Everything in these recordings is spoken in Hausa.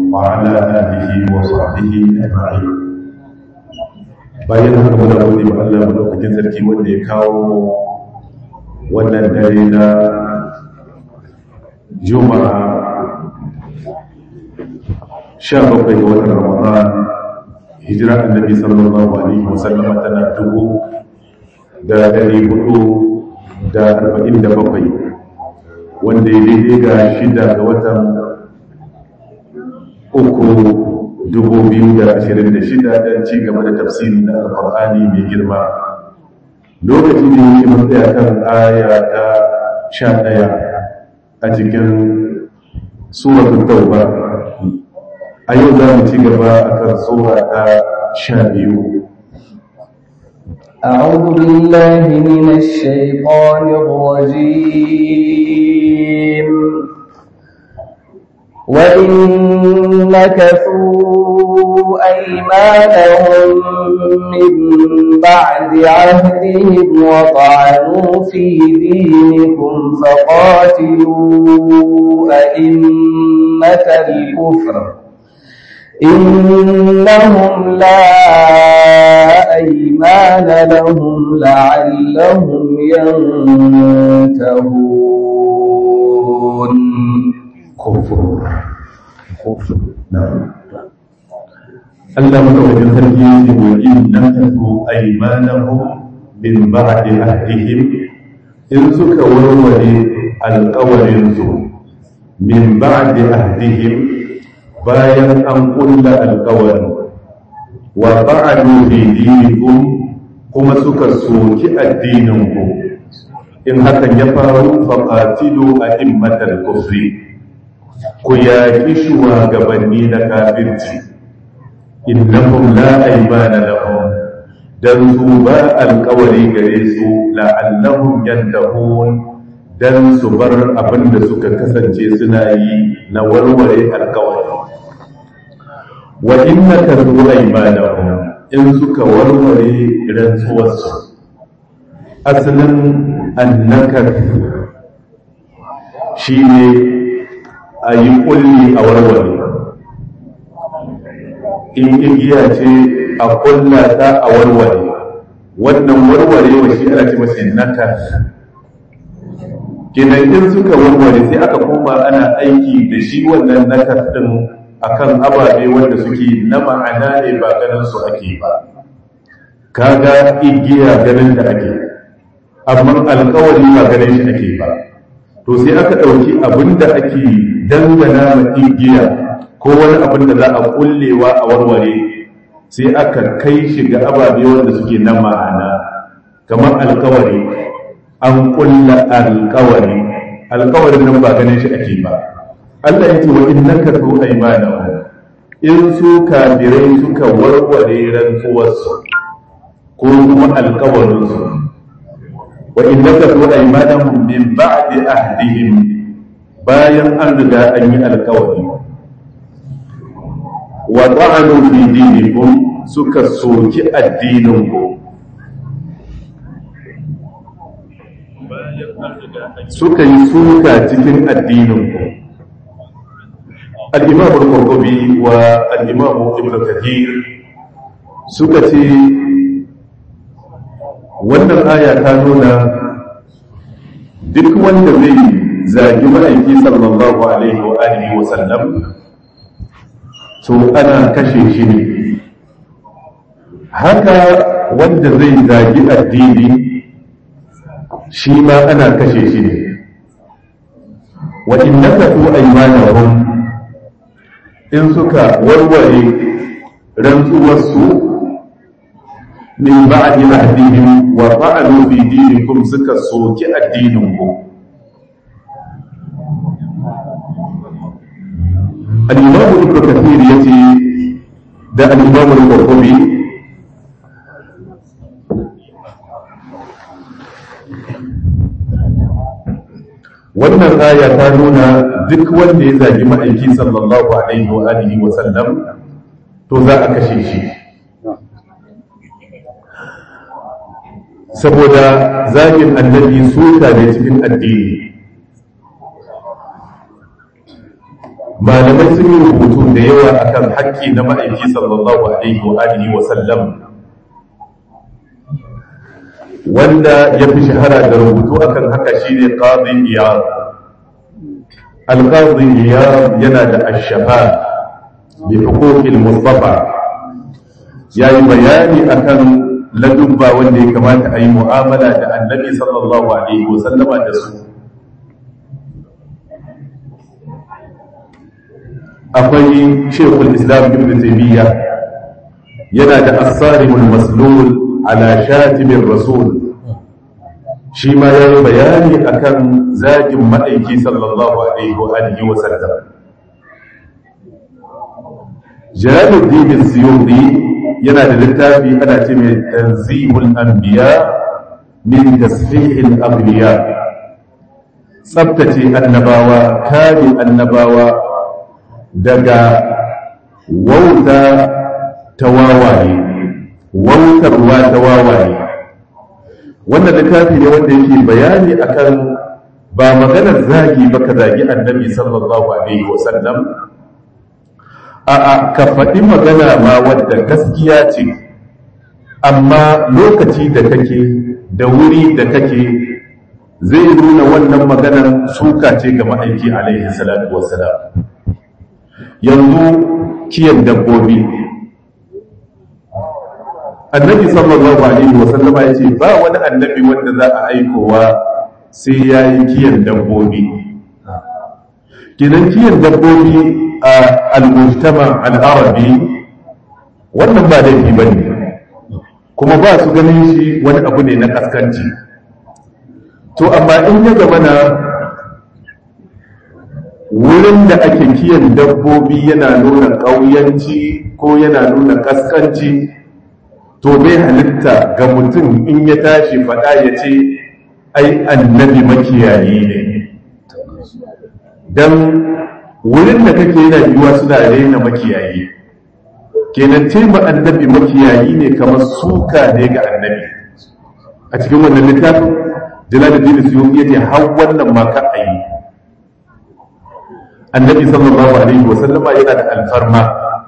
وعلى آله وصحبه أجمعين bayan haka muna gode wa Allah madaukakin sarki wanda ya kawo wannan dare na Juma'a 17 ga watan Ramadan hijira annabi sallallahu alaihi wasallam tana dubu da dari hudu da arba'in da bakwai wanda ya daidai ga shida ga watan uku dubu biyu da ashirin da shida don ci gaba da tafsiri na alkur'ani mai girma lokaci da yake matsaya kan aya ta sha ɗaya a cikin suratul tauba a yau za mu ci gaba a kan sura ta sha biyu أعوذ بالله من الشيطان الرجيم وإن نكثوا أيمانهم من بعد عهدهم وطعنوا في دينكم فقاتلوا أئمة الكفر إنهم لا أيمان لهم لعلهم ينتهون kufur Allah madaukakin sarki yake wa in nakasu aymanahum min ba'di ahdihim in suka warware alƙawarin su min ba'di ahdihim bayan an kulla alƙawarin wa ba'adu fi dinikum kuma suka soki addininku in hakan ya faru faqatilu a'immatal kufri ku yaƙi shugabanni na kafirci innahum la aymana lahum dan su ba alƙawari gare su la'allahum yantahun dan su bar abin da suka kasance suna yi na warware alƙawari wa innaka zu aymanahum in suka warware rantsuwarsu asalin annakar shine a yi kulli a warware in igiya ce a kulla ta a warware wannan warware wa shi ana ce masa nakar kenan in suka warware sai aka koma ana aiki da shi wannan nakar din akan ababe wanda suke na ma'ana ne ba ganin su ake ba kaga igiya ganin da ake amma alkawari ba ganin shi ake ba to sai aka ɗauki abin da ake dangana ma igiya ko wani abin da za a kullewa a warware sai aka kai shi ga ababe wanda suke na ma'ana kamar alkawari an kulla alkawari alkawarin nan ba ganin shi ake ba Allah ya ce wa innaka tu aymanahu in su kafirai suka warware rantsuwarsu ko kuma alkawarinsu wa innaka tu aymanahum min ba'di ahdihim bayan an riga an yi alkawari wa ta'anu fi dinikum suka soki addininku suka yi suka cikin addininku al-imam al-qurtubi wa al-imam ibn kathir suka ce wannan aya ta nuna duk wanda zai zagi ma'aiki sallallahu alaihi wa alihi wa sallam to ana kashe shi ne haka wanda zai zagi addini shi ma ana kashe shi ne wa innaka tu aymanahum in suka warware rantsuwarsu min ba'di ahdihim wa fa'alu fi dinikum suka soki addininku al-imam ibn kathir yace da al-imam al-qurtubi wannan aya ta nuna duk wanda ya zagi ma'aiki sallallahu alaihi wa alihi wa sallam to za a kashe shi saboda zagin annabi suka ne cikin addini malamai sun yi rubutu da yawa akan haƙƙi na ma'aiki sallallahu alaihi wa alihi wa sallam wanda ya fi shahara da rubutu akan haka shine qadi iyad al-qadi iyad yana da ash-shafa bi huquqil mustafa yayi bayani akan ladubba wanda ya kamata a yi mu'amala da annabi sallallahu alaihi wa sallama da su akwai shekul islam ibn taymiya yana da asarimul maslul ala shatimin rasul shi ma ya yi bayani akan zagin ma'aiki sallallahu alaihi wa alihi wa sallam jalaluddin suyuti yana da littafi ana ce mai tanzihul anbiya min tasfihil abliya tsabtace annabawa kare annabawa daga wauta ta wawaye wautarwa ta wawaye wannan littafi ne wanda yake bayani akan ba maganar zagi ba ka zagi annabi sallallahu alaihi wasallam a a ka faɗi magana ma wadda gaskiya ce amma lokaci da kake da wuri da kake zai nuna wannan maganar suka ce ga ma'aiki alaihi salatu wasalam yanzu kiyan dabbobi annabi sallallahu alaihi wasallam ya ce ba wani annabi wanda za a aikowa sai ya yi kiyan dabbobi kinan kiyan dabbobi a al-mujtama al-arabi wannan ba laifi ba ne kuma ba su ganin shi wani abu ne na kaskanci to amma in ya zama na wurin da ake kiyan dabbobi yana nuna ƙauyanci ko yana nuna kaskanci to bai halitta ga mutum in ya tashi faɗa ya ce ai annabi makiyayi ne don wurin da kake yana yiwuwa suna raina makiyayi kenan ce ma annabi makiyayi ne kamar suka ne ga annabi a cikin wannan littafin jalaluddin suyuti yace har wannan ma ka ayi annabi sallallahu alaihi wasallama yana da alfarma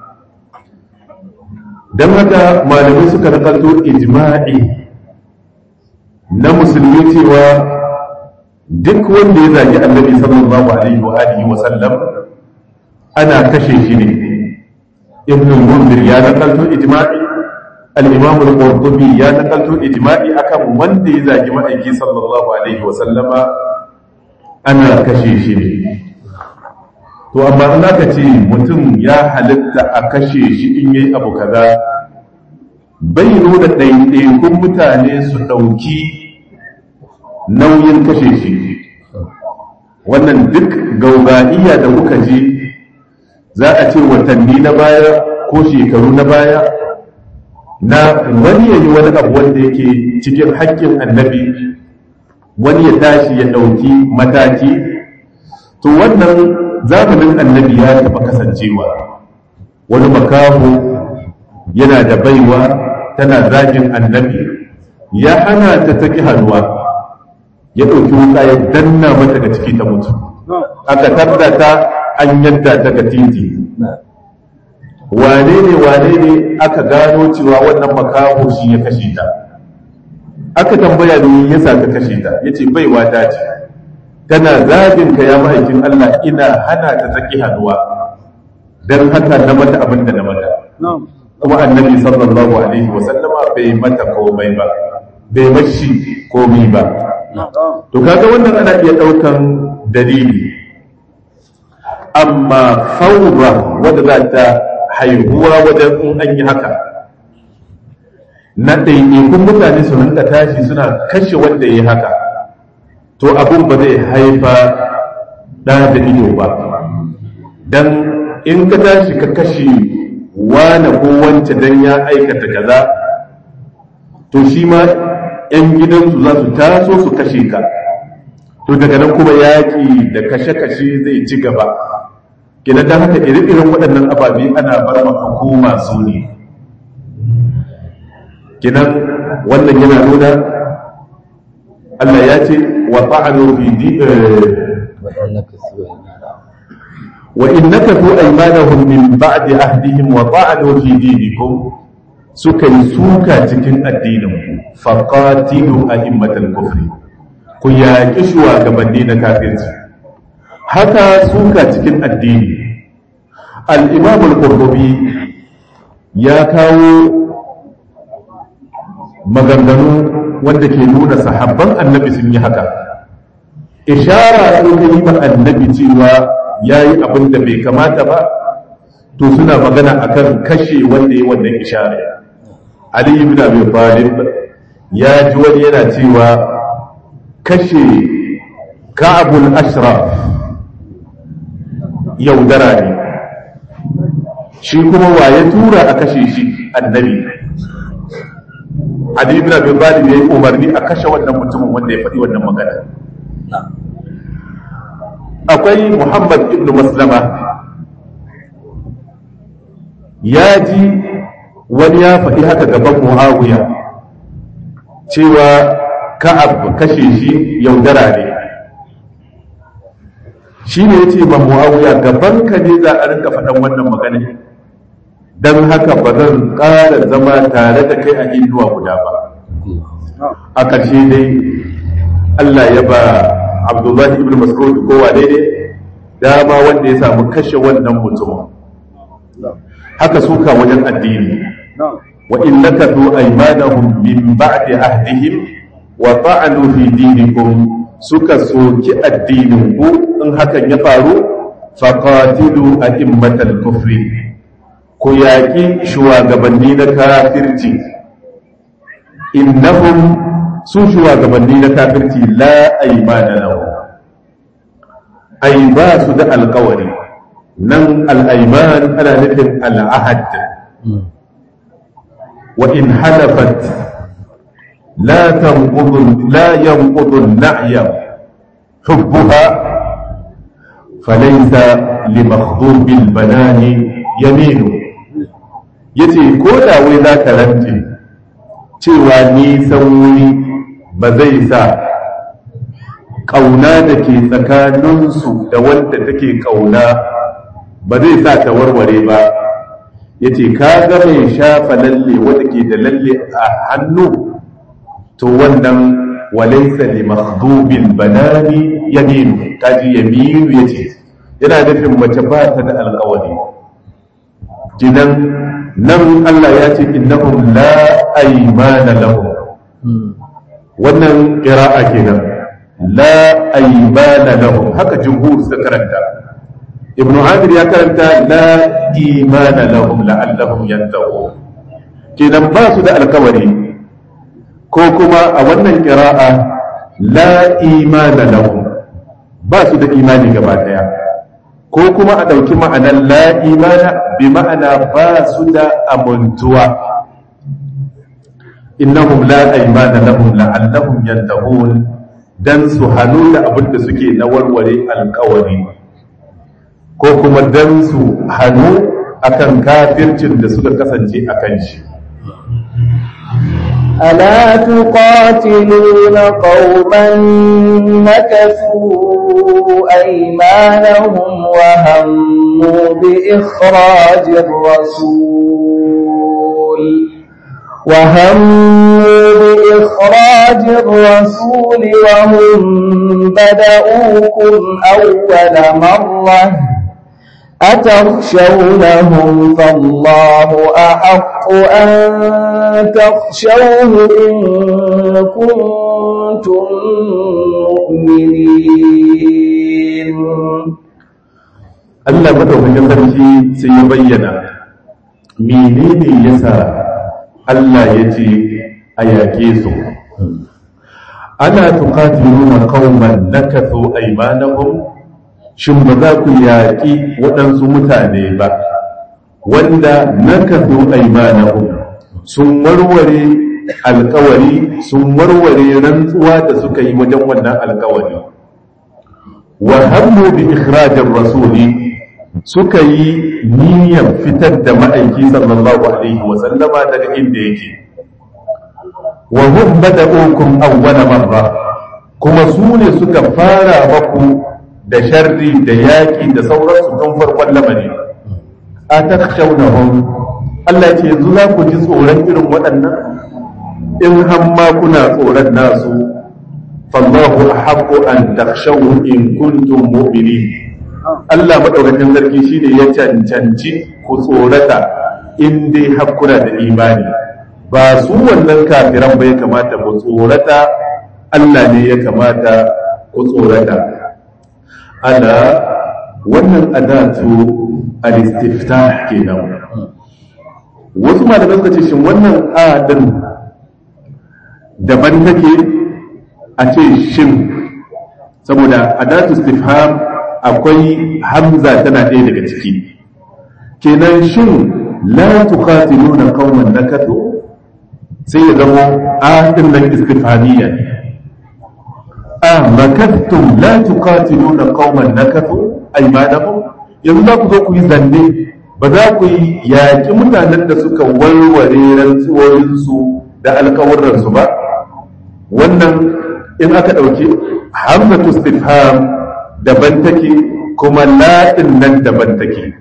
don haka malamai suka nakalto ijma'i na musulmi cewa duk wanda ya zagi annabi sallallahu alaihi wa alihi wa sallam ana kashe shi ne ibn mundir ya nakalto ijma'i al-imam al-qurtubi ya nakalto ijma'i akan wanda ya zagi ma'aiki sallallahu alaihi wa sallama ana kashe shi ne to amma in aka ce mutum ya halitta a kashe shi in yayi abu kaza bai nuna ɗaiɗaikun mutane su ɗauki nauyin kashe shi wannan duk gaugaiya da kuka ji za a ce watanni na baya ko shekaru na baya na wani yayi wani abu wanda yake cikin haƙƙin annabi wani ya tashi ya ɗauki mataki to wannan zamanin annabi ya taɓa kasancewa wani makaho yana da baiwa tana zagin annabi ya hana ta taki hannuwa ya ɗauki wuka ya danna mata ga ciki ta mutu aka tarda ta an yadda ta ga titi wane ne wane ne aka gano cewa wannan makaho shi ya kashe ta aka tambaya ne yasa ka kashe ta yace baiwa ta ce tana zabin ka ya ma'aikin Allah ina hana ta tsaki hannuwa don haka na mata abin da na mata kuma annabi sallallahu alaihi wasallama bai mata komai ba bai mashi komai ba to kaga wannan ana iya ɗaukan dalili amma faura wadda za ta haihuwa wajen in an yi haka na ɗaiɗaikun mutane su rinka tashi suna kashe wanda ya yi haka to abun ba zai haifa ɗa da ido ba don in ka tashi ka kashe wane ko wance don ya aikata kaza to shi ma 'yan gidansu za su taso su kashe ka to daga nan kuma yaƙi da kashe-kashe zai ci gaba gina da haka iri-irin waɗannan ababe ana bar ma hukuma su ne kinan wannan yana nuna Allah ya ce wa ta'anu fi di wa in nakathu aymanahum min ba'di ahdihim wa ta'anu fi dinikum suka yi suka cikin addinin ku faqatilu a'immatal kufri ku yaƙi shugabanni na kafirci haka suka cikin addini al-imam al-qurtubi ya kawo maganganu wanda ke nuna sahabban annabi sun yi haka ishara sun yi ma annabi cewa ya yi abin da bai kamata ba to suna magana akan kashe wanda ya wannan ishara ali ibn abi talib ya ji wani yana cewa kashe ka'abul ashraf yaudara ne shi kuma wa ya tura a kashe shi annabi Ali ibn Abi Talib yayi umarni a kashe wannan mutumin wanda ya faɗi wannan magana akwai Muhammad ibn Maslama ya ji wani ya faɗi haka gaban Muawiya cewa Ka'ab kashe shi yaudara ne shi ne ya ce ma Muawiya gaban ka ne za a rinka faɗan wannan magana don haka ba zan ƙara zama tare da kai a inuwa guda ba a ƙarshe dai Allah ya ba Abdullahi ibn Mas'ud kowa daidai dama wanda ya samu kashe wannan mutumin haka suka wajen addini wa in nakathu aymanahum min ba'di ahdihim wa ta'anu fi dinikum suka soki addinin ku in hakan ya faru faqatilu a'immatal kufri ku yaƙi shugabanni na kafirci innahum su shugabanni na kafirci la aimana lahu ai ba su da alƙawari nan al'aiman ana nufin al'ahad wa in halafat la tanqudu la yanqudu an-na'ya hubbuha falaysa limakhdhubil banani yaminu yace ko da wai za ka rance cewa nisan wuri ba zai sa ƙauna da ke tsakaninsu da wanda take ƙauna ba zai sa ta warware ba ya ce ka ga mai shafa lalle wanda ke da lalle a hannu to wannan walaisa li makhdubin banani yaminu kaji yaminu yace yana nufin mace ba ta da alƙawari kinan nan Allah ya ce innahum la aymana lahum wannan qira'a kenan la aymana lahum haka jumhur suka karanta ibnu amir ya karanta la imana lahum la'allahum yantahun kenan ba su da alkawari ko kuma a wannan qira'a la imana lahum ba su da imani gaba daya ko kuma a ɗauki ma'anar la'imana bi ma'ana ba su da amintuwa innahum la aimana lahum la'allahum yantahun dan su hannu da abin da suke na warware alkawari ko kuma dan su hannu akan kafircin da suka kasance a kan shi ألا تقاتلون قوما نكثوا أيمانهم وهموا بإخراج الرسول وهموا بإخراج الرسول وهم بدؤوكم أول مرة أتخشونهم فالله أحق أن تخشوه إن كنتم مؤمنين Allah madaukakin sarki sai ya bayyana menene yasa Allah ya ce a yaƙe su ana tuqatiluna qauman nakathu aymanahum shin ba za ku yaƙi waɗansu mutane ba wanda nakathu aymanahum sun warware alkawari sun warware rantsuwa da suka yi wajen wannan alkawari wa hammu bi ikhrajir rasuli suka yi niyyar fitar da ma'aiki sallallahu alaihi wa sallama daga inda yake wa hum bada'ukum awwala marra kuma su ne suka fara maku da sharri da yaƙi da sauransu tun farkon lamari a takshawnahum Allah ce yanzu za ku ji tsoron irin waɗannan in hamma kuna tsoron nasu fallahu ahaqqu an takshawu in kuntum mu'minin Allah madaukakin sarki shine ya cancanci ku tsorata in dai hakkuna da imani ba su wannan kafiran ba ya kamata ku tsorata Allah ne ya kamata ku tsorata ana wannan adatu al-istiftah kenan wasu malamai suka ce shin wannan adin daban take a ce shin saboda adatu istifham akwai hamza tana ɗaya daga ciki kenan shin la tuqatiluna qauman nakatu sai ya zama adin nan istifhamiyya ne a makattum la tuqatiluna qauman nakatu aymanahum yanzu za ku zo ku yi zanne ba za ku yi yaƙi mutanen da suka warware rantsuwoyinsu da alƙawurransu ba wannan in aka ɗauki hamzatu istifham daban take kuma la'in nan daban take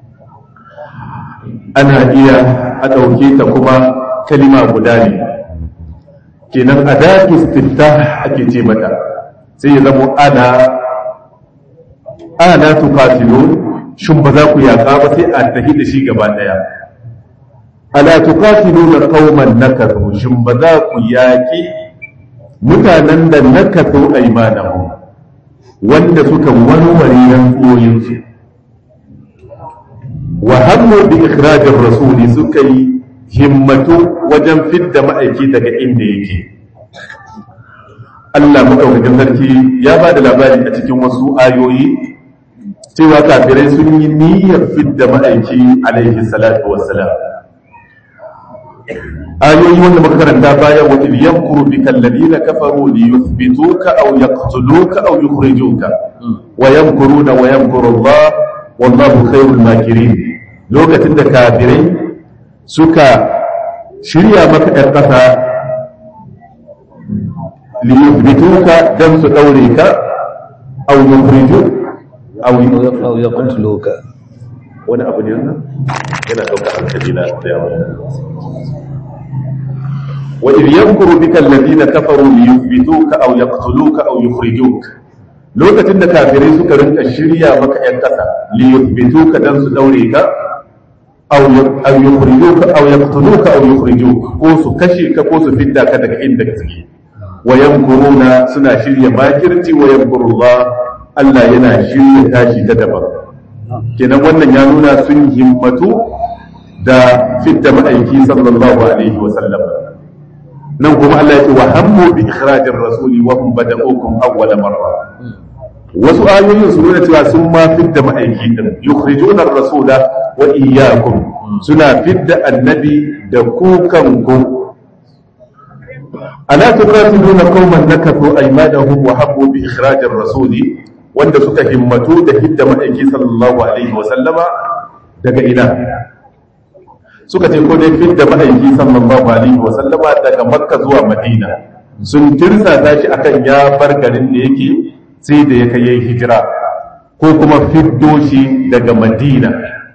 ana iya a ɗauke ta kuma kalima guda ne kenan adatu istiftah ake ce mata sai ya zamo ana ana tuqatilun shin ba za ku yaƙa ba sai a tafi da shi gaba ɗaya ala tuqatiluna qauman nakathu shin ba za ku yaƙi mutanen da nakathu aymanahum wanda suka warware rantsoyin su wa hammu bi ikhrajir rasuli suka yi himmatu wajen fidda ma'aiki daga inda yake Allah maɗaukakin sarki ya ba da labari a cikin wasu ayoyi cewa kafirai sun yi niyyar fidda ma'aiki alaihi salatu wassalam ayoyi wanda muka karanta baya wa idh yamkuru bika alladhina kafaru li yuthbituka aw yaqtuluka aw yukhrijuka wa yamkuruna wa yamkuru Allah wallahu khairul makirin lokacin da kafirai suka shirya maka ɗan ƙasa li yuthbituka dan su daure ka aw yukhrijuka أو يقتلوك wani abu ne wannan yana ɗauka hankali na da yawa wa idh yamkuru bika alladhina kafaru li yuthbituka aw yaqtuluka aw yukhrijuka lokacin da kafirai suka rinka shirya maka yan kasa li yuthbituka dan su daure ka aw aw yukhrijuka aw yaqtuluka aw yukhrijuka ko su kashe ka ko su fidda ka daga inda kake wa yamkuruna suna shirya makirci wa yamkurullah Allah yana shirya tashi ta daban kenan wannan ya nuna sun himmatu da fidda ma'aiki sallallahu alaihi wa sallam nan kuma Allah ya ce wa hammu bi ikhrajir rasuli wa hum bada'ukum awwal marra wasu ayoyin su nuna cewa sun ma fidda ma'aiki din yukhrijuna ar-rasula wa iyyakum suna fidda annabi da ku kanku ala tuqatiluna qauman nakathu aymanahum wa habbu bi ikhrajir rasuli wanda suka himmatu da hidda ma'aiki sallallahu alaihi wa sallama daga ina suka ce ko dai fidda ma'aiki sallallahu alaihi wa sallama daga makka zuwa madina sun tirsa shi akan ya bar garin da yake sai da ya kai hijira ko kuma fiddo shi daga madina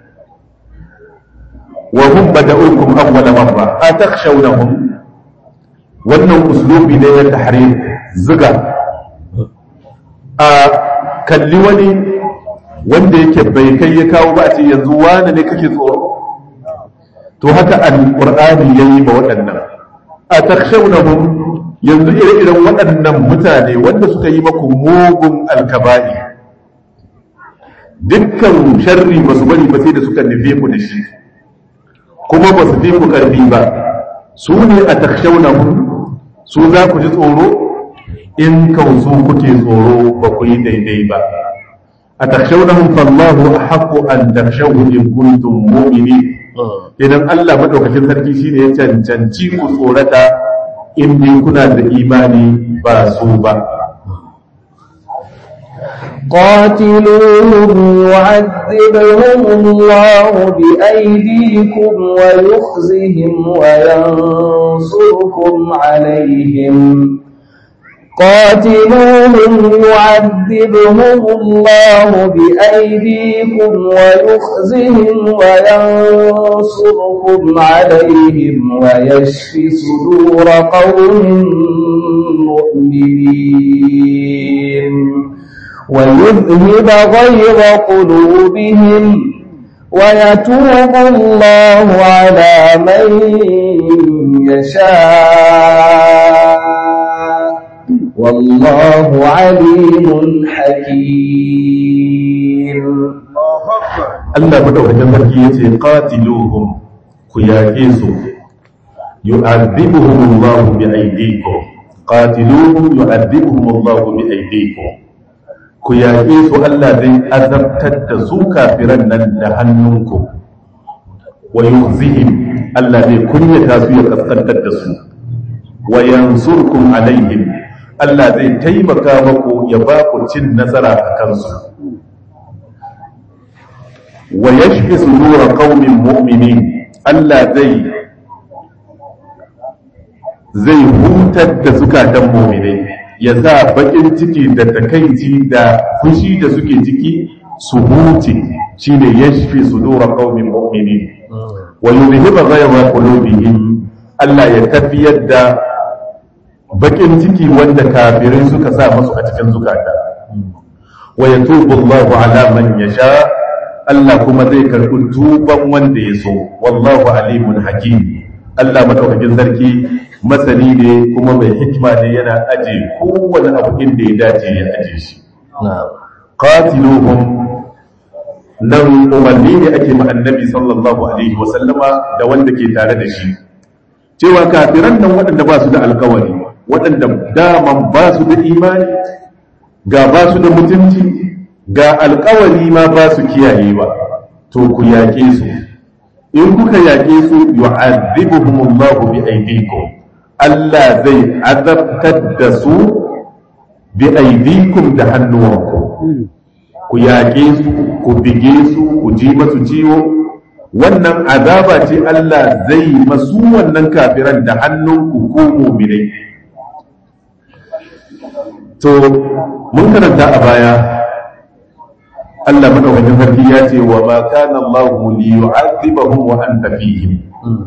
wa hum bada'ukum awwal marra atakhshawnahum wannan uslubi ne ya tahrir zuga a kalli wani wanda yake bai kai ya kawo ba a ce yanzu wani ne kake tsoro to haka alqur'ani yayi ba waɗannan atakhshawnahum yanzu ire-iren waɗannan mutane wanda suka yi maku mugun alkaba'i dukkan sharri ba su bari ba sai da suka nufe ku da shi kuma ba su fi ku ƙarfi ba su ne a takshaunahun su za ku ji tsoro in kausu kuke tsoro ba ku yi daidai ba a takshaunahun fallahu a haƙo an takshaun in kuntum mu'mini idan Allah maɗaukacin sarki shine ya cancanci ku tsorata in dai kuna da imani ba su ba قاتلوهم يعذبهم الله بأيديكم ويخزهم وينصركم عليهم قاتلوهم يعذبهم الله بأيديكم ويخزهم وينصركم عليهم ويشف صدور قوم مؤمنين ويذهب غيظ قلوبهم ويتوب الله على من يشاء والله عليم حكيم Allah madaukakin sarki yace qatiluhum ku yaƙe su yu'adhibuhum Allah bi aydikum qatiluhum yu'adhibuhum Allah bi aydikum ku yaƙe su Allah zai azabtar da su kafiran nan da hannunku wa yukhzihim Allah zai kunyata su ya kaskantar da su wa yansurkum alaihim Allah zai taimaka maku ya ba ku cin nasara a kansu wa yashfi sudura qaumin mu'minin Allah zai zai hutar da zukatan mu'minai ya sa bakin ciki da takaici da fushi da suke ciki su huce shine yashfi sudura qaumin mu'minin wa yuzhiba ghayra qulubihim Allah ya tafiyar da bakin ciki wanda kafirai suka sa masu a cikin zukata wa yatubu Allahu ala man yasha Allah kuma zai karɓi tuban wanda ya so wallahu alimun hakim Allah madaukakin sarki masani ne kuma mai hikima ne yana aje kowane abu inda ya dace ya aje shi qatiluhum nan umarni ne ake ma annabi sallallahu alaihi wa sallama da wanda ke tare da shi cewa kafiran nan waɗanda ba su da alkawari waɗanda daman ba su da imani ga ba su da mutunci ga alkawari ma ba su kiyaye ba to ku yaƙe su in kuka yaƙe su yu'adhibuhumullahu bi aydikum Allah zai azabtar da su bi aydikum da hannuwanku ku yaƙe su ku bige su ku ji masu ciwo wannan azaba ce Allah zai masu wannan kafiran da hannunku ko mu'minai to mun karanta a baya Allah madaukakin sarki ya ce wa ma kana Allah li yu'adhibahum wa anta fihim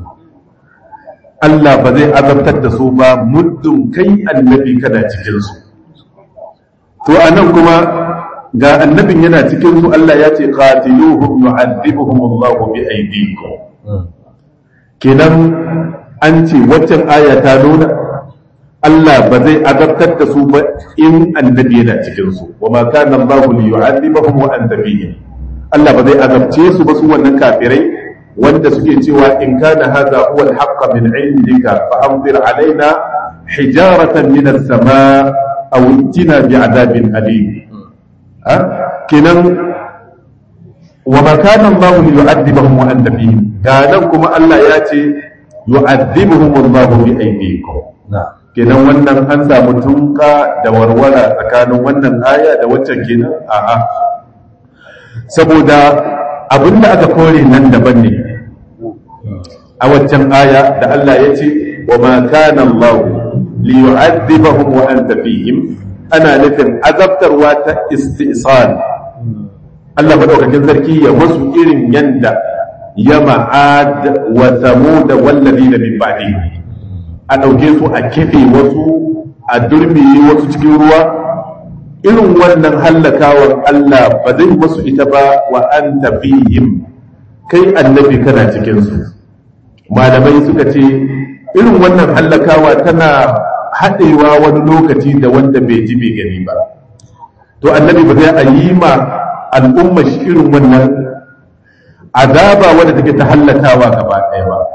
Allah ba zai azabtar da su ba muddin kai annabi kana cikin su to anan kuma ga annabin yana cikin su Allah ya ce qatiluhum yu'adhibuhum Allah bi aydikum kenan an ce waccan aya ta nuna Allah ba zai azabtar da su ba in annabi yana cikin su wa ma kana Allah li yu'adhibahum wa anta fihim Allah ba zai azabce su ba su wannan kafirai wanda suke cewa in kana hadha huwa al-haqq min indika fa amtir alaina hijaratan min as-samaa aw itina bi'adabin alim ha kenan wa ma kana Allah li yu'adhibahum wa anta fihim ganan kuma Allah ya ce yu'adhibuhum Allah bi aydikum na'am kenan wannan an samu tunka da warwara tsakanin wannan aya da waccan kenan a'a saboda abinda aka kore nan daban ne a waccan aya da Allah ya ce wa ma kana Allah li yu'adhibahum wa anta fihim ana nufin azabtarwa ta istisal Allah madaukakin sarki ya musu irin yanda ya ma'ad wa samud wallazina min ba'dihim a ɗauke su a kefe wasu a durmiye wasu cikin ruwa irin wannan hallakawar Allah ba zai wasu ita ba wa an tafihim kai annabi kana cikinsu malamai suka ce irin wannan hallakawa tana haɗewa wani lokaci da wanda bai ji bai gani ba to annabi ba zai a yi ma al'umma shi irin wannan azaba wadda take ta hallakawa gaba ɗaya ba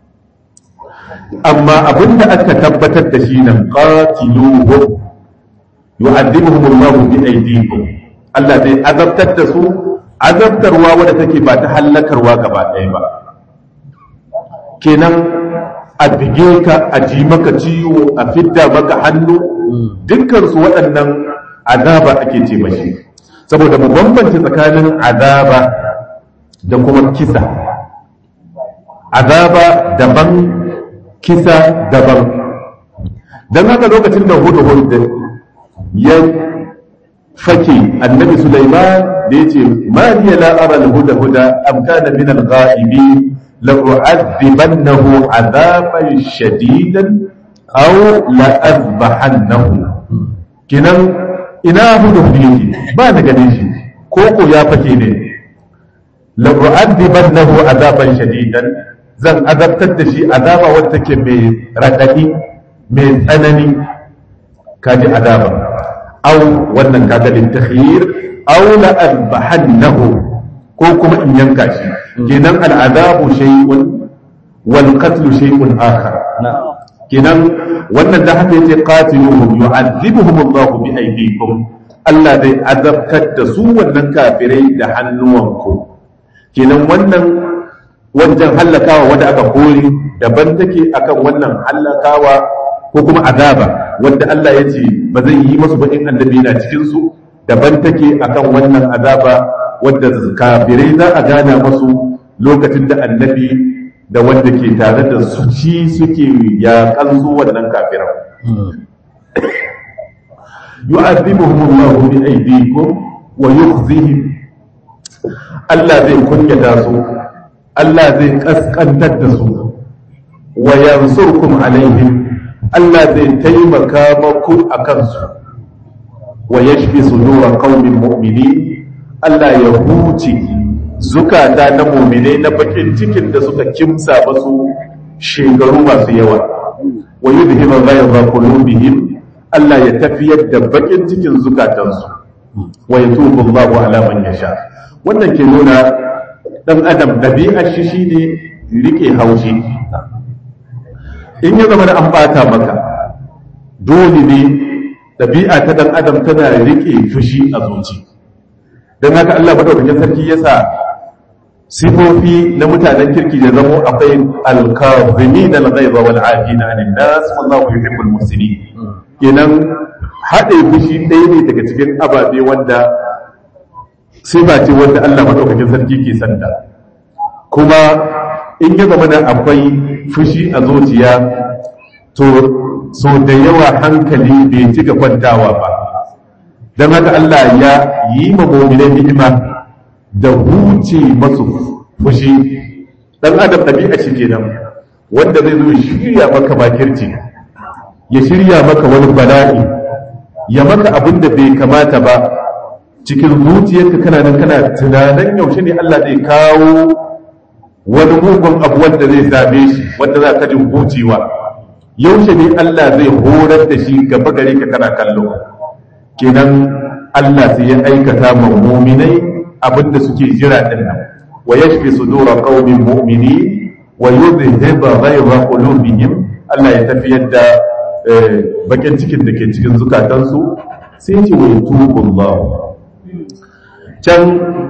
amma abinda aka tabbatar da shi nan qatiluhum yu'adhibuhum Allahu bi aydikum Allah zai azabtar da su azabtarwa wadda take ba ta hallakarwa gaba ɗaya ba kenan a bige ka a ji maka ciwo a fidda maka hannu dukkan su waɗannan azaba ake ce mashi saboda mu bambance tsakanin azaba da kuma kisa azaba daban kisa daban don haka lokacin da hudu ya fake annabi Sulaiman da yace ma hiya la ara al-huda huda am kana min al-ghaibi la u'adhibannahu 'adaban shadidan aw la azbahannahu kinan ina hudu yake ba na ganin shi ko ko ya fake ne la u'adhibannahu 'adaban shadidan zan azabtar da shi azaba wadda take mai radadi mai tsanani kaji azaba aw wannan kaga lin takhir aw la azbahannahu ko kuma in yanka shi kenan al'adabu shay'un wal qatlu shay'un akhar kenan wannan da haka yace qatiluhum yu'adhibuhum Allah bi aydikum Allah zai azabtar da su wannan kafirai da hannuwanku kenan wannan wajen hallakawa wanda aka kori daban take akan wannan hallakawa ko kuma azaba wanda Allah ya ce ba zai yi masu ba in annabi na cikin su daban take akan wannan azaba wanda kafirai za a gana masu lokacin da annabi da wanda ke tare da su ci suke yaƙan su wannan kafiran yu'adhibuhum Allahu bi aydikum wa yukhzihim Allah zai kunyata su Allah zai kaskantar da su wa yansurkum alaihim Allah zai taimaka maku a kansu wa yashfi sudura qaumin mu'minin Allah ya huce zukata na mu'minai na bakin cikin da suka kimsa masu shekaru masu yawa wa yudhibu ghayra qulubihim Allah ya tafiyar da bakin cikin zukatansu wa yatubu Allahu ala man yasha wannan ke nuna dan adam dabi'ar shi shine rike haushi in ya zama da an bata maka dole ne ɗabi'a ta ɗan adam tana riƙe fushi a zuci don haka Allah madaukakin sarki ya sa sifofi na mutanen kirki da zamo akwai alkazimi da al-ghaiza wal afina anin nas wallahu yuhibbul muhsinin kenan haɗe fushi ɗaya ne daga cikin ababe wanda sifa ce wanda Allah madaukakin sarki ke santa kuma in ya zama da akwai fushi a zuciya to so da yawa hankali bai cika kwantawa ba don haka Allah ya yi ma mu'minai ni'ima da huce masu fushi dan adam ɗabi'a shi kenan wanda zai zo shirya maka makirci ya shirya maka wani bala'i ya maka abin da bai kamata ba cikin zuciyarka kana nan kana tunanin yaushe ne Allah zai kawo wani mugun abu wanda zai same shi wanda za ka jin hucewa yaushe ne Allah zai horar da shi gaba gare ka kana kallo kenan Allah sai ya aikata ma mu'minai abinda suke jira din nan wa yashfi sudura qaumin mu'mini wa yudhhiba ghayra qulubihim Allah ya tafiyar da bakin cikin da ke cikin zukatansu sai ce wa yatubu Allah can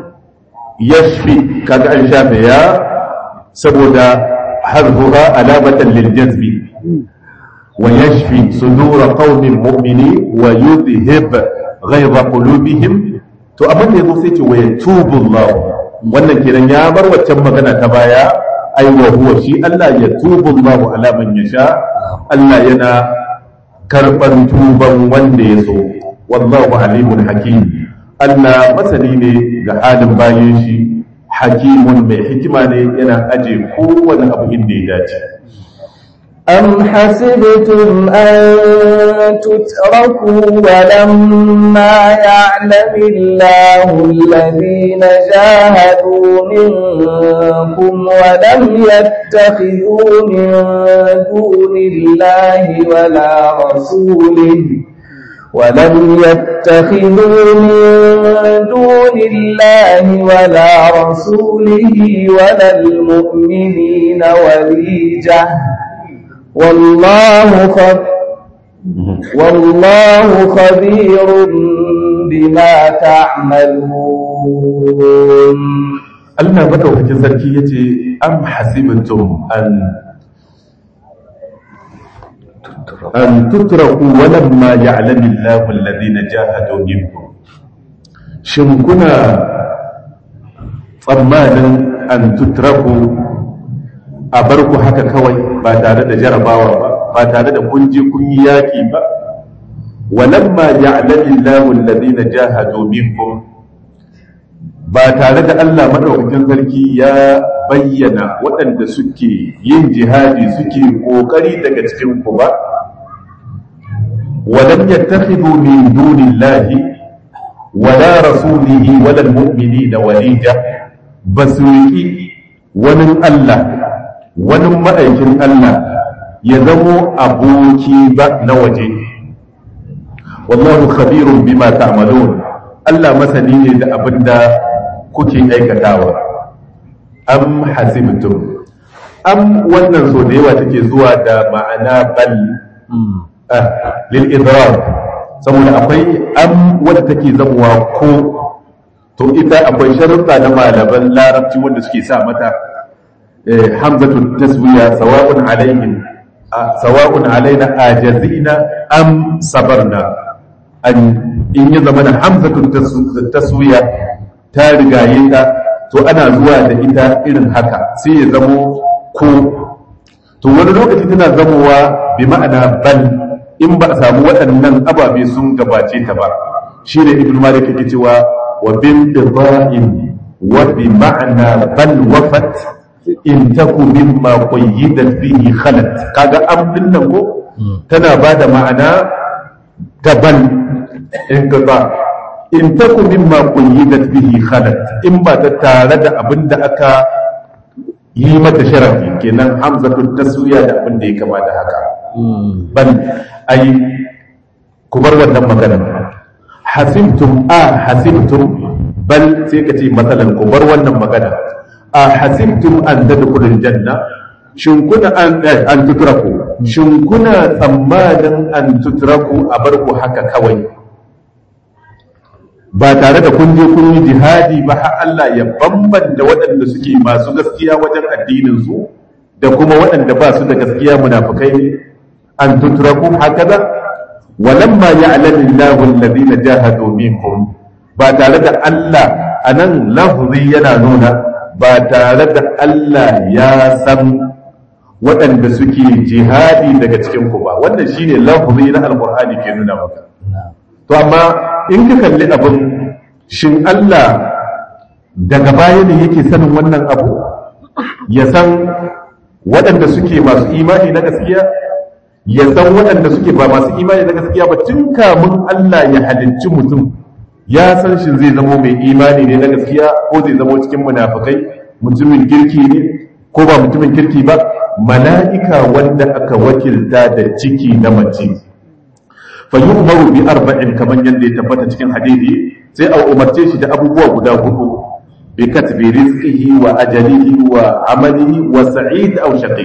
yashfi kaga an shafe ya saboda harfuha alamatan lil jazbi wa yashfi sudura qaumin mu'mini wa yudhhib ghayra qulubihim to abin da yazo sai ce wa yatubu Allah wannan kenan ya bar waccan magana ta baya ai wa huwa shi Allah yatubu Allah ala man yasha Allah yana karban tuban wanda ya so wallahu alimun hakim Allah masani ne ga halin bayan shi hakimun mai hikima ne yana aje kowane abu inda ya dace أم حسبتم أن تتركوا ولما يعلم الله الذين جاهدوا منكم ولم يتخذوا من دون الله ولا رسوله ولم يتخذوا من دون الله ولا رسوله ولا المؤمنين وليجة والله خب والله خبير بما تعملون Allah madaukakin sarki yace am hasibtum an an tutraku walamma ya'lamu Allahu alladhina jahadu minkum shin kuna tsammanin an tutraku a bar ku haka kawai ba tare da jarabawa ba ba tare da kun je kun yi yaki ba walamma ya'lamu Allahu alladhina jahadu minkum ba tare da Allah madaukakin sarki ya bayyana waɗanda suke yin jihadi suke kokari daga cikin ku ba ولم يتخذوا من دون الله ولا رسوله ولا المؤمنين وليجا بسوئي ونن الله ونن مأيكن الله يزمو أبوكي نوجه والله خبير بما تعملون الله مسني da abinda kuke aikatawa am hasibtum am wannan so da yawa take zuwa da ma'ana bal lil'idrar saboda akwai am wadda take zamuwa ko to ita akwai sharuɗa na malaman larabci wanda suke sa mata hamzatu taswiya sawa'un alaihim sawa'un alaina ajazina am sabarna an in ya zama na hamzatu taswiya ta rigaye ta to ana zuwa da ita irin haka sai ya zamo ko to wani lokaci tana zamowa bi ma'ana bal in ba a samu waɗannan ababe sun gabace ta ba shi ne ibn malik yake cewa wa bin ibrahim wa bi ma'ana bal wafat in taku mimma qayyidat bihi khalat kaga am din nan ko tana ba da ma'ana ta bal in qata in taku mimma qayyidat bihi khalat in ba ta tare da abin da aka yi mata sharafi kenan hamzatul taswiya da abin da ya kama da haka bal ai ku bar wannan magana hasibtum a hasibtum bal sai ka ce matsalan ku bar wannan magana a hasibtum an tadkhulul janna shin kuna an an tutraku shin kuna tsammanin an tutraku a bar ku haka kawai ba tare da kun je kun yi jihadi ba har Allah ya bambanta waɗanda suke masu gaskiya wajen addinin su da kuma waɗanda ba su da gaskiya munafukai ne an tutraku hakaza walamma ya'lamu Allahu alladhina jahadu minkum ba tare da Allah anan lafzi yana nuna ba tare da Allah ya san waɗanda suke jihadi daga cikin ku ba wannan shine lafzi na alqur'ani ke nuna maka to amma in ka kalli abin shin Allah daga baya ne yake sanin wannan abu ya san waɗanda suke masu imani na gaskiya ya san waɗanda suke ba masu imani na gaskiya ba tun kamun Allah ya halicci mutum ya san shi zai zamo mai imani ne na gaskiya ko zai zamo cikin munafukai mutumin kirki ne ko ba mutumin kirki ba mala'ika wanda aka wakilta da ciki na mace fa yu'maru bi arba'in kaman yanda ya tabbata cikin hadisi sai a umarce shi da abubuwa guda hudu bi katbi rizqihi wa ajalihi wa amalihi wa sa'id aw shaqi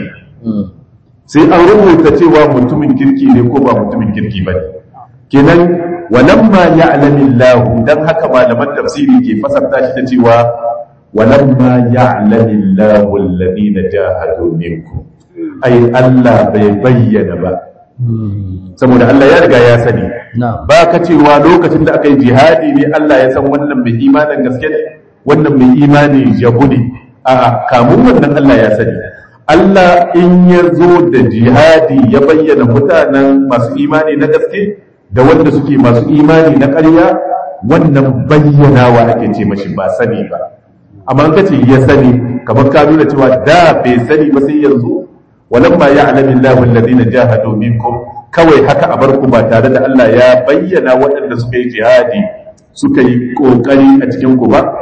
sai an rubuta cewa mutumin kirki ne ko ba mutumin kirki ba ne kenan walamma ya'lamu Allah dan haka malaman tafsiri ke fasarta shi da cewa walamma ya'lamu Allah alladhina jahadu minkum ai Allah bai bayyana ba saboda Allah ya riga ya sani ba ka cewa lokacin da aka yi jihadi ne Allah ya san wannan mai imanin gaske ne wannan mai imani jabu ne a kamun wannan Allah ya sani Allah in ya zo da jihadi ya bayyana mutanen masu imani na gaske da wanda suke masu imani na ƙarya wannan bayyanawa ake ce mashi ba sani ba amma ka ce ya sani kamar ka nuna cewa da bai sani ba sai yanzu walamma ya'lamu Allahu alladhina jahadu minkum kawai haka a barku ba tare da Allah ya bayyana waɗanda suka yi jihadi suka yi kokari a cikin ku ba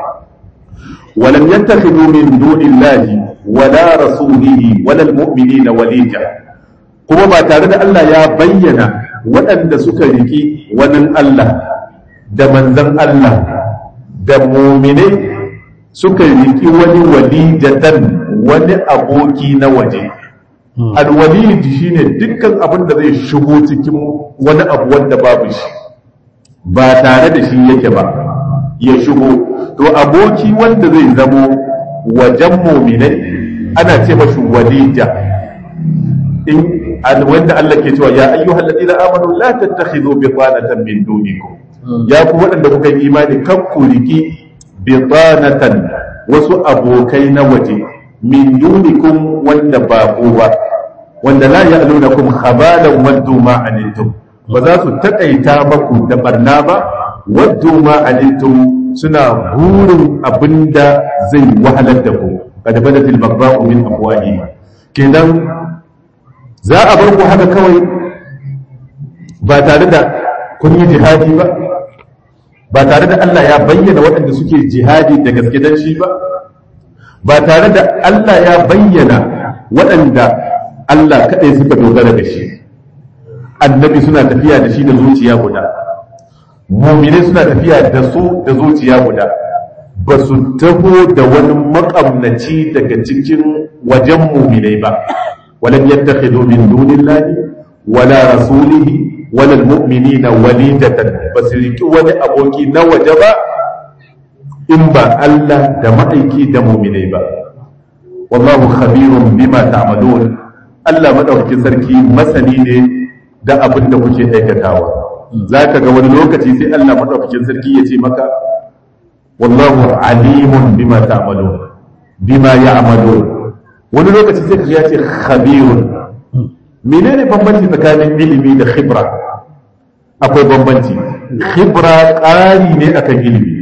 walam yattakhidhu min dunillahi wala rasulihi wala almu'minina walija kuma ba tare da Allah ya bayyana waɗanda suka riki wani Allah da manzan Allah da mu'minai suka riki wani walijatan wani aboki na waje alwalid shine dukkan abin da zai shigo cikin wani abu wanda babu shi ba tare da shi yake ba ya shigo to aboki wanda zai zamo wajen muminai ana ce mashi walija in wanda Allah ke cewa ya ayyuhal ladina amanu la tattakhidhu bitanatan min dunikum ya ku waɗanda kuka yi imani kan ku riki bitanatan wasu abokai na waje min dunikum wanda ba ku ba wanda la ya'lunakum khabalan waddu ma anittum ba za su taƙaita maku da barna ba waddu ma anittum suna burin abinda zai wahalar da ku kad badatil baghdha'u min afwahihim kenan za a bar ku haka kawai ba tare da kun yi jihadi ba ba tare da Allah ya bayyana waɗanda suke jihadi da gaske dan shi ba ba tare da Allah ya bayyana waɗanda Allah kaɗai suka dogara da shi annabi suna tafiya da shi da zuciya guda muminai suna tafiya da su da zuciya guda ba su taho da wani makamnaci daga cikin wajen muminai ba walam yattakhidu min dunillahi wala rasulihi wala almu'minina walidatan ba su riki wani aboki na waje ba in ba Allah da ma'aiki da muminai ba wallahu khabirun bima ta'malun Allah madaukakin sarki masani ne da abin da kuke aikatawa zaka ga wani lokaci sai Allah madaukakin sarki ya ce maka wallahu alimun bima ta'malun bima ya'malun wani lokaci sai kaga ya ce khabirun menene bambanci tsakanin ilimi da khibra akwai bambanci khibra ƙari ne akan ilimi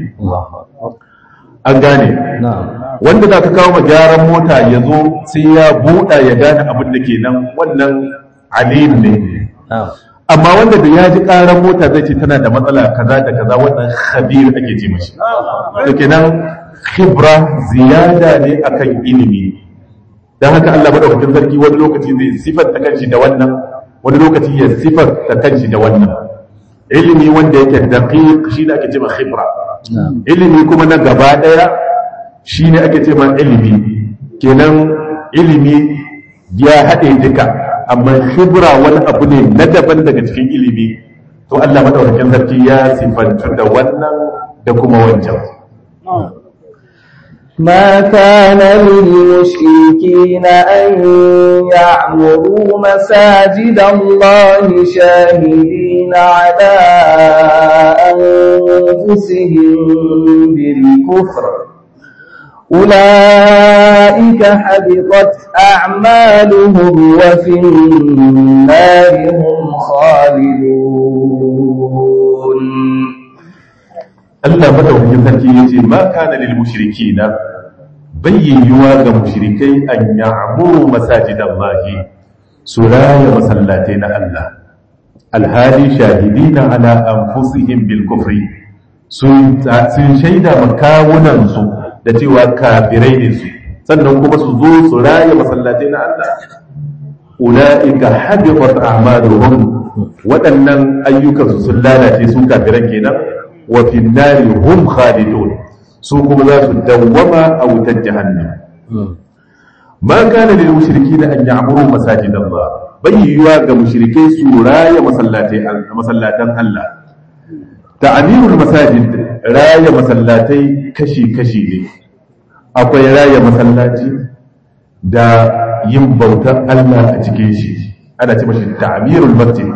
an gane wanda za ka kawo ma gyaran mota ya zo sai ya buɗa ya gane abin da ke nan wannan alim ne amma wanda da ya ji ƙaran mota zai ce tana da matsala kaza da kaza wannan khabir ake ce mashi da kenan khibra ziyada ne akan ilimi don haka Allah madaukakin sarki wani lokaci zai sifar ta kanshi da wannan wani lokaci ya sifar ta kanshi da wannan ilimi wanda yake daqiq shi ne ake ce ma khibra ilimi kuma na gaba daya shi ne ake ce ma ilimi kenan ilimi ya haɗe duka amma khibra wani abu ne na daban daga cikin ilimi to Allah madaukakin sarki ya sifantu da wannan da kuma wancan ما كان للمشركين أن يعمروا مساجد الله شاهدين على أنفسهم بالكفر أولئك حبطت أعمالهم وفي النار هم خالدون Allah madaukakin sarki ya ce ma kana lil mushrikina bayyuwa ga mushrikai an ya'muru masajidallahi su raya masallatai na Allah alhali shahidina ala anfusihim bil kufri sun sun shaida makawunan su da cewa kafirai ne su sannan kuma su zo su raya masallatai na Allah ulaika habitat a'maluhum waɗannan ayyukan su sun lalace su kafiran kenan wa fi nari hum khalidun su kuma za su dawwama a wutar jahannam ma kana lil mushrikeena an ya'muru masajid Allah bai yiwa ga mushrikai su raya masallatai masallatan Allah ta'amirul masajid raya masallatai kashi kashi ne akwai raya masallaci da yin bautar Allah a cikin shi ana ce mashi ta'amirul masjid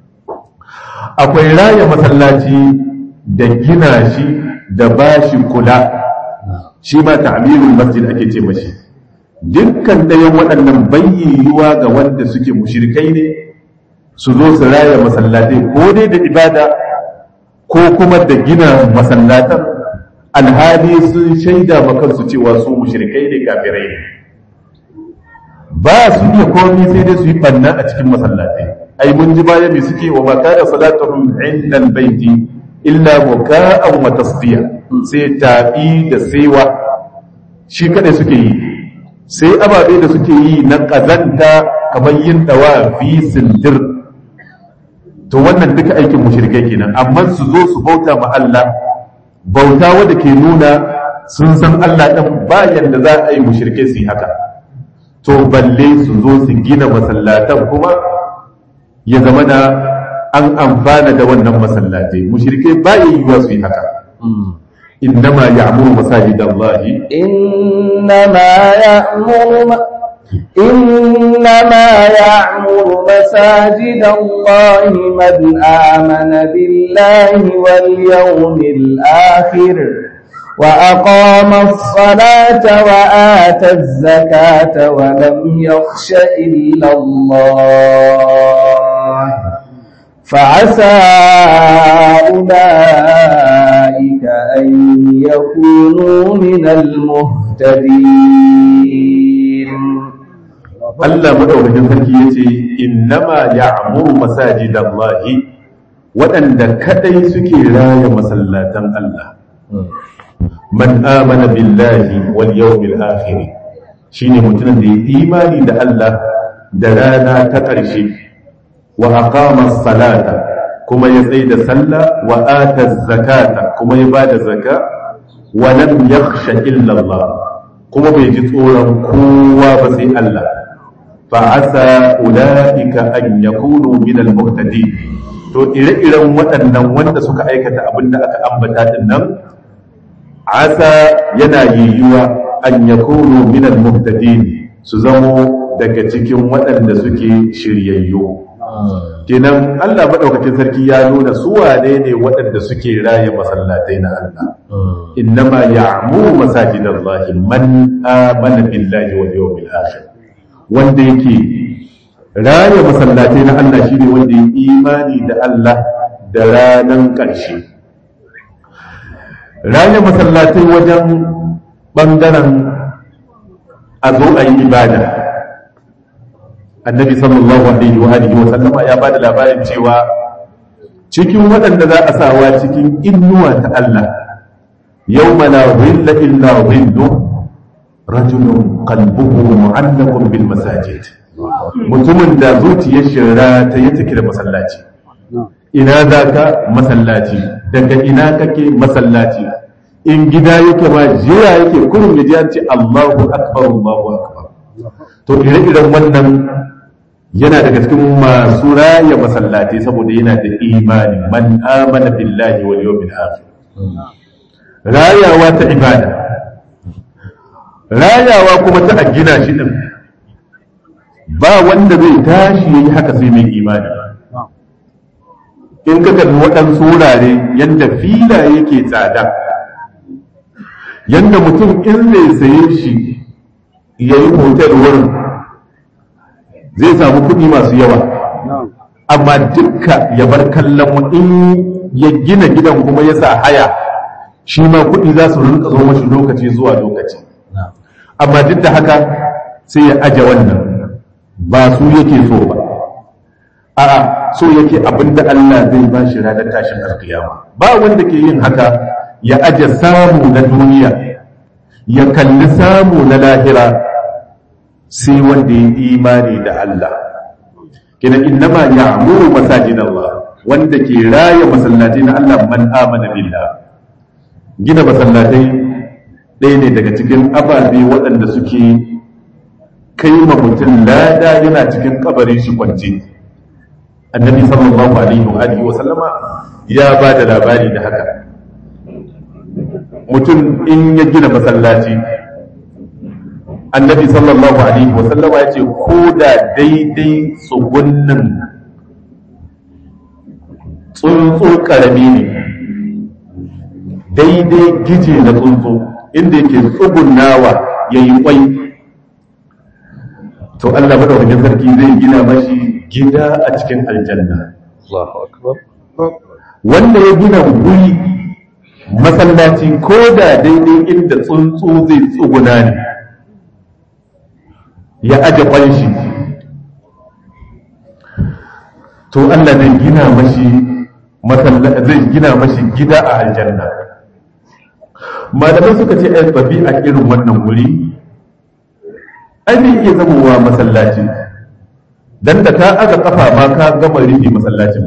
akwai raya masallaci da gina shi da ba shi kula shi ma ta'amirul masjid ake ce mashi dukkan ɗayan waɗannan bayyayuwa ga wanda suke mushrikai ne su zo su raya masallatai ko dai da ibada ko kuma da gina masallatan alhali sun shaida ma kansu cewa su mushrikai ne kafirai ne ba su iya komai sai dai su yi banna a cikin masallatai ai mun ji baya mai suke wa maka da salatuhum inda baiti illa muka'an wa tasdiya sai tabi da saiwa shi kadai suke yi sai ababe da suke yi na kazanta kamar yin dawa fi sindir to wannan duka aikin mushrikai kenan amma su zo su bauta ma Allah bauta wanda ke nuna sun san Allah ɗin bayan da za a yi mushrikai su yi haka to balle su zo su gina masallatan kuma ya zama da an amfana da wannan masallatai mushrikai ba yi yiwuwa su yi haka innama ya'muru masajidallahi إنما يأمر إنما يعمر مساجد الله من آمن بالله واليوم الآخر وأقام الصلاة وآتى الزكاة ولم يخش إلا الله فعسى أولئك أن يكونوا من المهتدين Allah madaukakin sarki yace innama ya'muru masajidallahi waɗanda kadai suke raya masallatan Allah man amana billahi wal yawmil akhir shine mutumin da ya imani da Allah da rana ta ƙarshe wa aqama salata kuma ya tsaye da sallah wa ata zakata kuma ya bada zakka wa lam yakhsha illa Allah kuma bai ji tsoron kowa ba sai Allah fa asa ulaika an yakunu min al muhtadin to ire-iren waɗannan wanda suka aikata abin da aka ambata din nan asa yana yiwuwa an yakunu min al muhtadin su zamo daga cikin waɗanda suke shiryayyu kenan Allah madaukakin sarki ya nuna su wane ne waɗanda suke raye masallatai na Allah innama ya'muru masajidallahi man amana billahi wal yawmil akhir wanda yake raye masallatai na Allah shine wanda ya imani da Allah da ranan ƙarshe raye masallatai wajen bangaren a zo a yi ibada annabi sallallahu alaihi wa alihi wa sallama ya bada labarin cewa cikin waɗanda za a sawa cikin innuwa ta Allah yawma la dhilla illa dhillu rajulun qalbuhu mu'allaqun bil masajid mutumin da zuciyar shirra ta yi take da masallaci ina zaka masallaci daga ina kake masallaci in gida yake ma jira yake kurum ya ji an ce Allahu akbar Allahu akbar to ire-iren wannan yana daga cikin masu raya masallatai saboda yana da imani man amana billahi wal yawmil akhir rayawa ta ibada rayawa kuma ta a gina shi din ba wanda zai tashi yayi haka sai mai imani in ka kalli waɗansu wurare yadda fila yake tsada yadda mutum in zai saye shi ya yi hotel wurin zai samu kuɗi masu yawa amma dukka ya bar kallon in ya gina gidan kuma ya sa haya shi ma kuɗi za su rinka zo mashi lokaci zuwa lokaci amma duk da haka sai ya aje wannan ba su yake so ba a'a so yake abinda Allah zai ba shi ranar tashin alkiyama ba wanda ke yin haka ya aje samu na duniya ya kalli samu na lahira sai wanda ya imani da Allah kina innama ya'muru masajid Allah wanda ke raya masallatai na Allah man amana billah gina masallatai ɗaya ne daga cikin ababe waɗanda suke kai ma mutum lada yana cikin kabarin shi kwance annabi sallallahu alaihi wa alihi wa sallama ya ba da labari da haka mutum in ya gina masallaci annabi sallallahu alaihi wa sallama ya ce ko da daidai tsugunnin tsuntsu karami ne daidai gije na tsuntsu inda yake tsugunnawa ya yi kwai to Allah madaukakin sarki zai gina mashi gida a cikin aljanna Allahu akbar wanda ya gina guri masallaci ko da daidai inda tsuntsu zai tsuguna ne ya aje kwanshi to Allah zai gina mashi zai gina mashi gida a aljanna malamai suka ce ai babi a irin wannan wuri ai bai iya zamowa masallaci dan da ka aga kafa ma ka gama rufe masallacin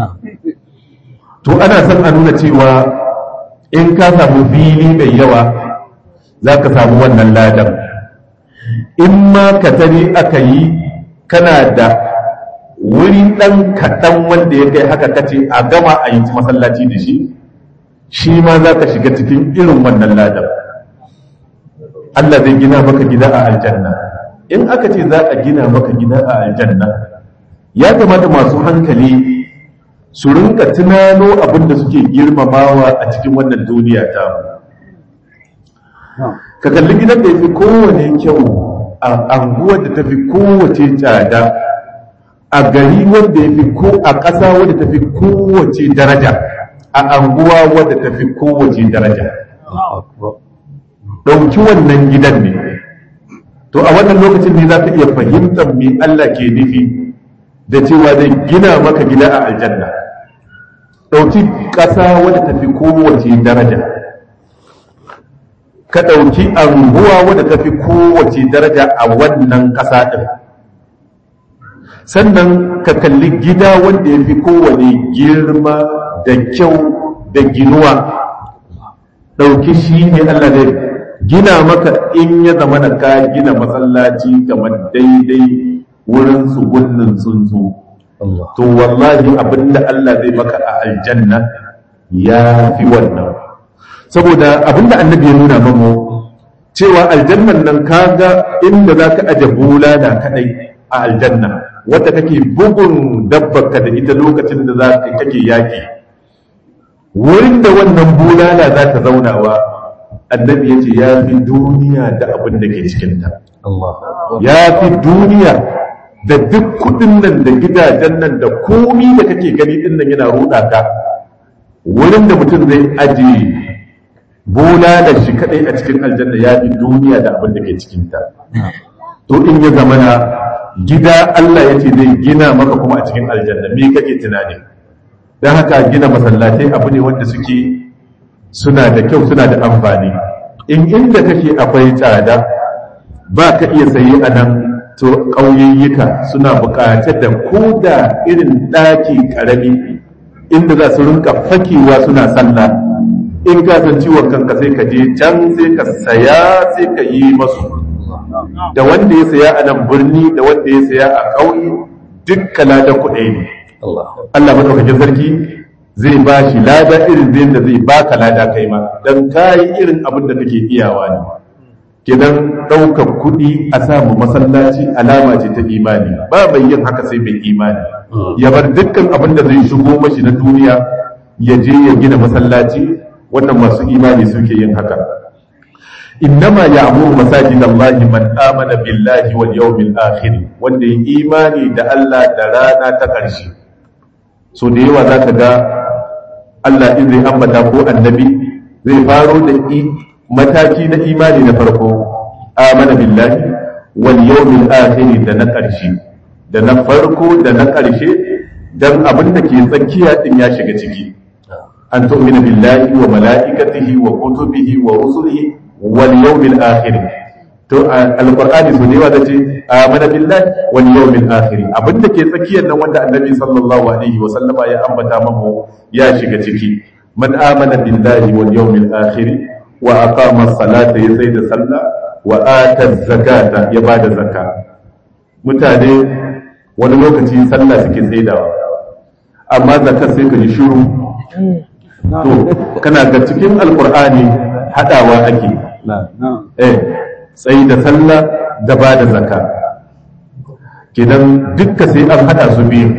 to ana son a nuna cewa in ka samu fili mai yawa za ka samu wannan ladan in ma ka tari aka yi kana da wuri ɗan kaɗan wanda ya kai haka kace a gama a yi masallaci da shi shi ma za ka shiga cikin irin wannan ladan Allah zai gina maka gida a aljanna in aka ce za a gina maka gida a aljanna ya kamata masu hankali su rinka tunano abin da suke girmamawa a cikin wannan duniya ta ka kalli gidan da ya fi kowane kyau a anguwar da ta fi kowace tsada a gari wanda ya fi ko a ƙasa wadda ta fi kowace daraja a anguwa wadda ta fi kowace daraja ɗauki wannan gidan ne to a wannan lokacin ne za ka iya fahimtar me Allah ke nufi da cewa zai gina maka gida a aljanna ɗauki ƙasa wadda ta fi kowace daraja ka ɗauki anguwa wadda ta fi kowace daraja a wannan ƙasa ɗin sannan ka kalli gida wanda ya fi kowane girma da kyau da ginuwa ɗauki shi ne Allah zai gina maka in ya zama da ka gina masallaci kamar daidai wurin tsugunnin tsuntsu to wallahi abinda Allah zai maka a aljanna ya fi wannan saboda abinda annabi ya nuna mamu cewa aljannan nan kaga inda za ka aje bulala kadai a aljanna wadda kake bugun dabbarka da ita lokacin da za ka kake yaki wurin da wannan bulala za ta zaunawa annabi ya ce ya fi duniya da abin da ke cikinta ya fi duniya da duk kudin nan da gidajen nan da komi da kake gani din nan yana ruɗa ka wurin da mutum zai ajiye bulala shi kadai a cikin aljanna ya fi duniya da abin da ke cikinta to in ya zamana gida Allah ya ce zai gina maka kuma a cikin aljanna me kake tunani don haka gina masallatai abu ne wanda suke suna da kyau suna da amfani in inda kake akwai tsada ba ka iya sayi a nan to ƙauyayyuka suna buƙatar da ko da irin ɗaki ƙarami inda za su rinka fakewa suna sallah in ka san ciwon kanka sai ka je can sai ka saya sai ka yi masu da wanda ya saya a nan birni da wanda ya saya a ƙauye dukkan ladan kuɗi ne Allah madaukakin sarki zai ba shi lada irin zai da zai baka lada kai ma dan kayi irin abin da kake iyawa ne kidan ɗaukar kuɗi a samu masallaci alama ce ta imani ba mai yin haka sai mai imani ya bar dukkan abin da zai shigo mashi na duniya ya je ya gina masallaci wannan masu imani suke yin haka innama ya'muru masajid Allah man amana billahi wal yawmil akhir wanda ya imani da Allah da rana ta ƙarshe so da yawa zaka ga Allah in zai ambata ko annabi zai faro da mataki na imani na farko amana billahi wal yawmil akhir da na ƙarshe da na farko da na ƙarshe dan abin da ke tsakiya din ya shiga ciki an tu'mina billahi wa mala'ikatihi wa kutubihi wa rusulihi wal yawmil akhir to alqur'ani so ne wanda ce amana billahi wal yawmil akhir abinda ke tsakiyar nan wanda annabi sallallahu alaihi wa sallama ya ambata mamu ya shiga ciki man amana billahi wal yawmil akhir wa aqama as-salata ya sai da sallah wa ata zakata ya bada zakka mutane wani lokaci sallah suke saidawa amma zakar sai ka ji shiru to kana ga cikin alqur'ani hadawa ake eh tsayi da sallah da ba da zaka kidan dukka sai an hada su biyu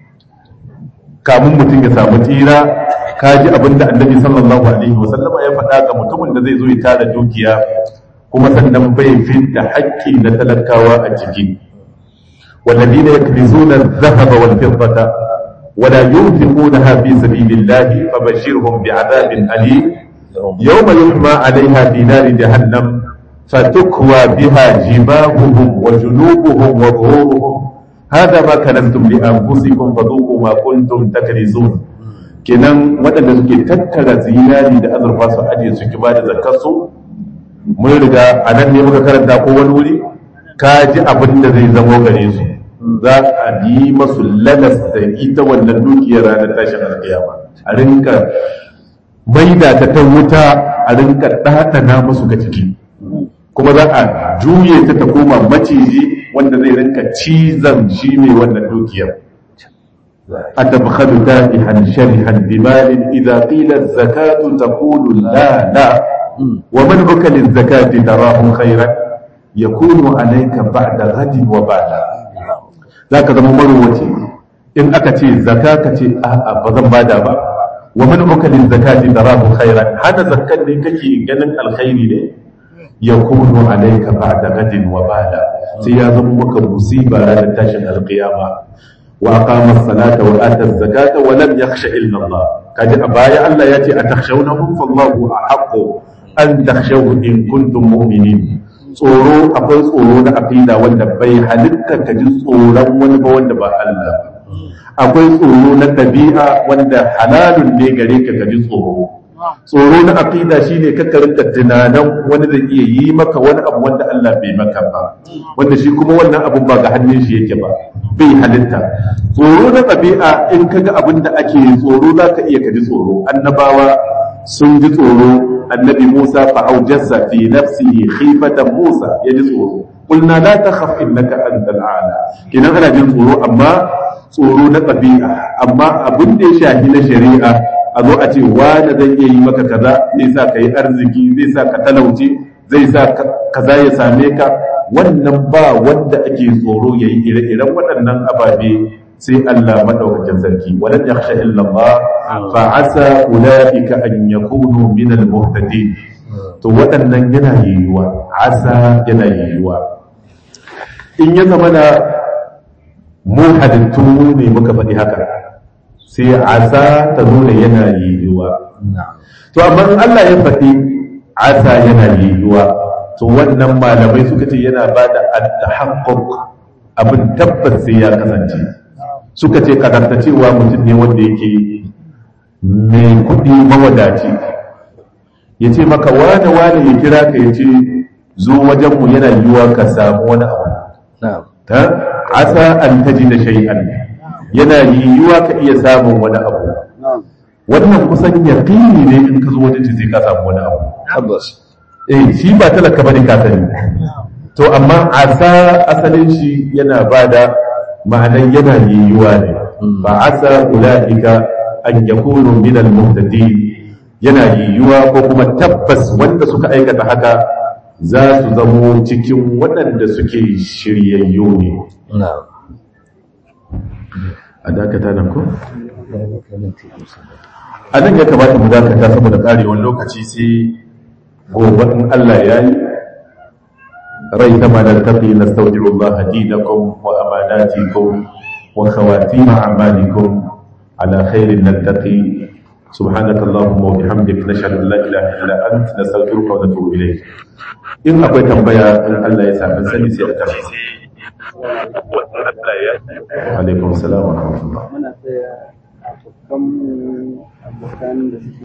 kamun mutum ya samu tsira ka ji abin da annabi sallallahu alaihi wasallam ya faɗa ga mutumin da zai zo ya tara dukiya kuma sannan bai da haƙƙi na talakawa a ciki والذين يكنزون الذهب والفضة ولا ينفقونها في سبيل الله فبشرهم بعذاب أليم يوم يحمى عليها في نار جهنم فتكوى بها جباههم وجنوبهم وظهورهم هذا ما كنتم لأنفسكم فذوقوا ما كنتم تكنزون kenan waɗanda suke tattara zinari da azurfa su ajiye su ki bada zakarsu mun riga a nan ne muka karanta ko wani wuri ka ji abin da zai zamo gare su za a yi masu lalas da ita wannan dukiyar ranar tashin alƙiyama a rinka maida ta ta wuta a rinka ɗaɗana musu ga ciki kuma za a juye ta ta koma maciji wanda zai rinka cizon shi ne wannan dukiyar a tabbatar da'ihan sharihan bimalin idza qila zakatu taqulu la la wa man buka lil zakati tarahu khairan yakunu alayka ba'da ghadin wa ba'da zaka zama marwaci in aka ce zaka ka ce a'a ba zan bada ba wa man ukalin zakati tarahu khairan hada zakkan ne kake ganin alkhairi ne yakunu alayka ba'da gadin wa bala sai ya zama maka musiba ranar tashin alqiyama wa aqama as-salata wa ata az-zakata wa lam yakhsha illa Allah kaji a baya Allah ya ce atakhshawnahum fallahu ahaqqu an takhshawhu in kuntum mu'minin tsoro akwai tsoro na aqida wanda bai halitta ka ji tsoron wani ba wanda ba Allah akwai tsoro na ɗabi'a wanda halalun ne gare ka ka ji tsoro tsoro na aqida shine ka rinka tunanin wani zai iya yi maka wani abu wanda Allah bai maka ba wanda shi kuma wannan abun ba ga hannun shi yake ba bai halitta tsoro na ɗabi'a in ka ga abin da ake tsoro za ka iya ka ji tsoro annabawa sun ji tsoro annabi Musa fa aujassa fi nafsihi khifatan Musa ya ji tsoro qulna la takhaf innaka antal a'la kinan ana jin tsoro amma tsoro na ɗabi'a amma abin da ya shahi na shari'a a zo a ce wani zai iya yi maka kaza zai sa ka yi arziki zai sa ka talauce zai sa kaza ya same ka wannan ba wanda ake tsoro ya yi ire-iren waɗannan ababe sai Allah maɗaukakin sarki wadan ya kashe illallah fa asa ulaika an yakunu min al-muhtadin to waɗannan yana yiwuwa asa yana yiwuwa in ya zama na mu halittu ne muka faɗi haka sai asa ta nuna yana yiwuwa to amma in Allah ya faɗi asa yana yiwuwa to wannan malamai suka ce yana ba da at-tahaqquq abin tabbas sai ya kasance suka ce kadarta cewa mutum ne wanda yake mai kuɗi mawadaci ya ce maka wane wane ya kira ka ya ce zo wajenmu yana yiwuwa ka samu wani abu ta asa an taji da shay'an yana yiwuwa ka iya samun wani abu wannan kusan yaqini ne in ka zo wajen shi sai ka samu wani abu tabbas eh shi ba talaka bane ka sani to amma asa asalin shi yana bada ma'anan yana yiwuwa ne fa asa ulaika an yakunu min al-muhtadin yana yiwuwa ko kuma tabbas wanda suka aikata haka za su zamo cikin waɗanda suke shiryayyu ne a dakata nan ko? a nan ya kamata mu dakata saboda ƙarewar lokaci sai gobe in Allah ya yi rai ta ma da tafi na sauƙin Allah dinakum wa amanatikum wa khawatima a'malikum ala khairin nattaqi سبحانك اللهم وبحمدك نشهد ان لا اله الا انت نستغفرك ونتوب اليك in akwai tambaya in Allah ya sa sani sai a tafi alaikum salam wa rahmatullah muna tsaya abokan abokan da suke